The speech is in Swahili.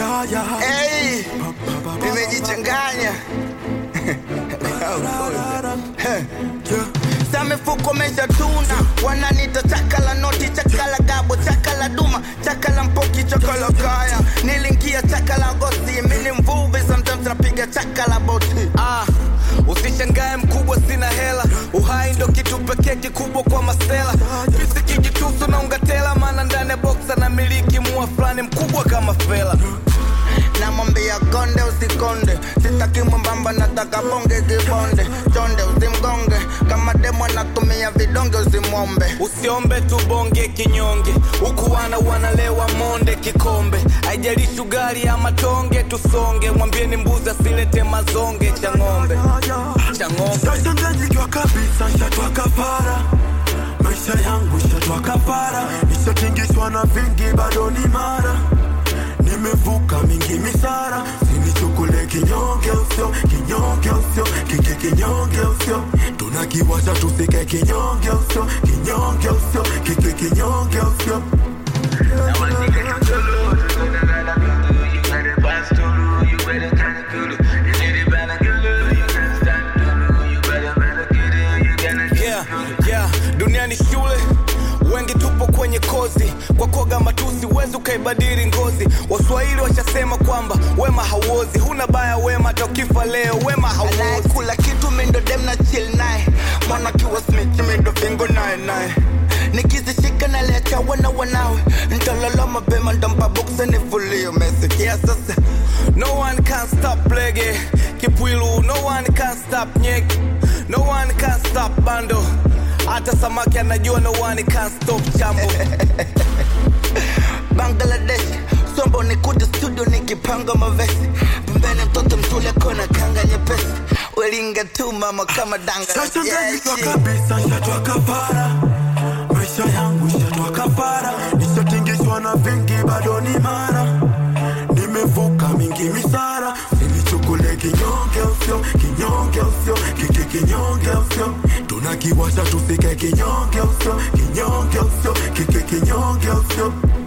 Hey, nimejichanganya sa mifuko mesha tuna wananita chakala noti chakala gabo chakala duma chakala mpoki chakala kaya nilingia chakala gosi mini mvuvi sometimes napiga chakala boti Ah, usishangae mkubwa, sina hela. Uhai ndo kitu pekee kikubwa kwa masela. Fisi kijitusu na ungatela, maana ndani ya boksa na miliki mua fulani mkubwa kama fela. namwambia konde usikonde sitaki mwembamba nataka bonge kibonde chonde usimgonge kama demo anatumia vidonge usimwombe Usiombe tu bonge kinyonge, huku wana wanalewa monde kikombe. Haijalishi ugali ama tonge, tusonge. Mwambieni mbuzi asilete mazonge cha ng'ombe, cha ng'ombe. Sashanganyikiwa kabisa, shatwa kafara. Maisha yangu shatwa kafara, nishatingishwa na vingi, bado ni mara. Nimevuka mingi misara, sinichukule kinyonge usio, kinyonge usio, kike kinyonge usio. Tunakiwasha tusike kinyonge usio, kinyonge usio, kike kinyonge usio. yeah, yeah. Dunia ni shule, wengi tupo kwenye kozi. Kwa koga matusi huwezi ukaibadili ngozi. Waswahili washasema kwamba wema hauozi, huna baya wema, hata ukifa leo wema hauozi. anayekula kitu mindo dem na chill naye mwana kiwa smith mindo fingo naye naye nikizishika naliacha wana wanawe ntalala mapema ntampa boksa nifulie umesikia sasa No one can stop lege kipwilu, no one can stop nyek, no one can stop bando. Hata samaki anajua no one can stop chambo. bangladesh sombo nikuja studio nikipanga mavesi pembeni mtoto mtule kona kanga nyepesi welinga tu mama kama danga Sashanganyikiwa Yeah, kabisa, shatwa kafara. Maisha yangu shatwa kafara, nishatingishwa na vingi, bado ni mara. Nimevuka mingi misara, sinichukule kinyonge usio, kinyonge usio, kike kinyonge usio. Tunakiwasha tusike kinyonge usio, kinyonge usio, kike kinyonge usio.